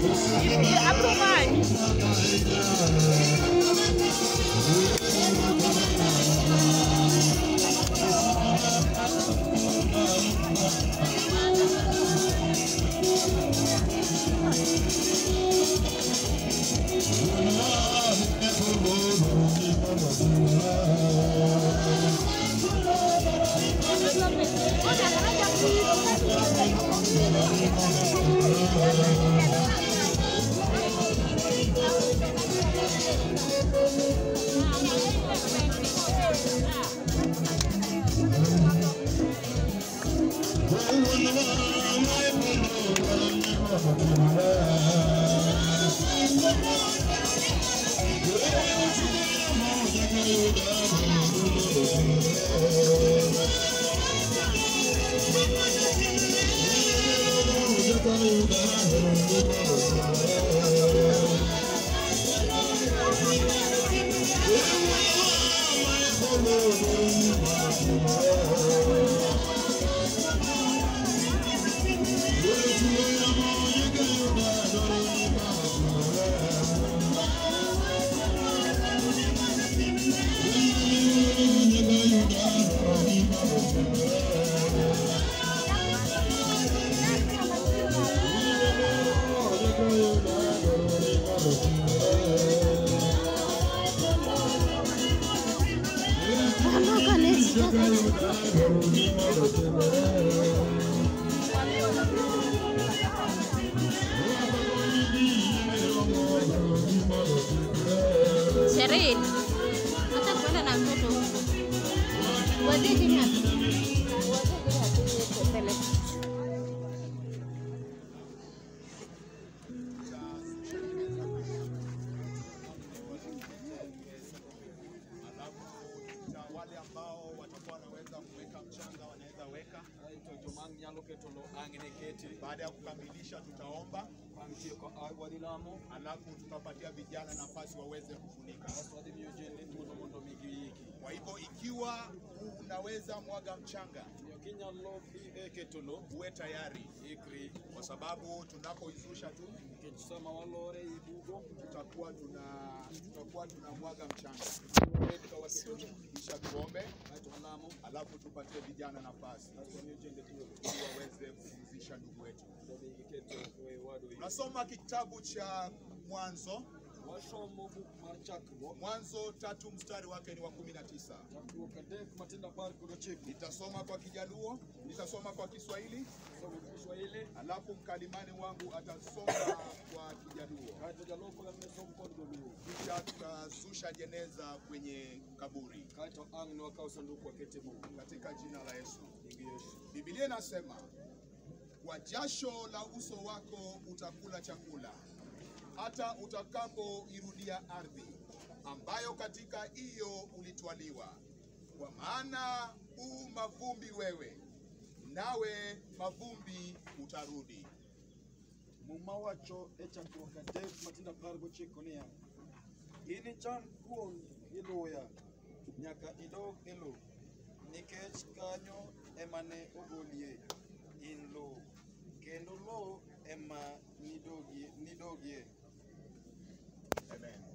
Abro manyo. Ondoka Nesi. Sherin, hata kwenda na mtoto huko. Wazeje ni wapi? Wazeje hatuwezi na wale ambao watakuwa wanaweza kuweka mchanga wanaweza weka. Aito jomang nyalo keto lo ang'ne keti Baada ya kukamilisha, tutaomba bang' tieko a- wadhi lamo alafu tutapatia vijana nafasi waweze kufunika. kasto wadhi miyo jende thuolo mondo mi giiki Kwa hivyo ikiwa unaweza mwaga mchanga, miyo kinyalo dhi e keto lo uwe tayari, ikri kwa sababu tunapoizusha tu nikech sama walore i bugo tutakuwa tuna tutakuwa tunamwaga mchanga, bed ka waketo lo kisha tuombe, aeto walamo alafu tupatie vijana nafasi kasto wamiyo jende thuolo ili waweze kupumzisha ndugu wetu. mondo mi giketo e wado Tunasoma kitabu cha Mwanzo, wasomo buk mar chakruok Mwanzo tatu mstari wake ni wa kumi na tisa. chakruok adek matindo apar kod ochiko Nitasoma kwa Kijaluo, nitasoma kwa Kiswahili, somo kiswahili alafu mkalimani wangu atasoma kwa Kijaluo, kaeto jaloko lamne som kod dholuo kisha tutazusha jeneza kwenye kaburi kaeto ang' ne wakaw sanduku wakete mo katika jina la Yesu. nying yesu Biblia inasema kwa jasho la uso wako utakula chakula hata utakapoirudia ardhi ambayo katika hiyo ulitwaliwa, kwa maana u mavumbi wewe, nawe mavumbi utarudi. Muma wacho e chakruok adek matindo apar gochiko niya, inicham kuon iluya nyaka idog e lo, nikech kanyo ema ne ogolie in lo, kendo lo ema nidogie, nidogie. Amen.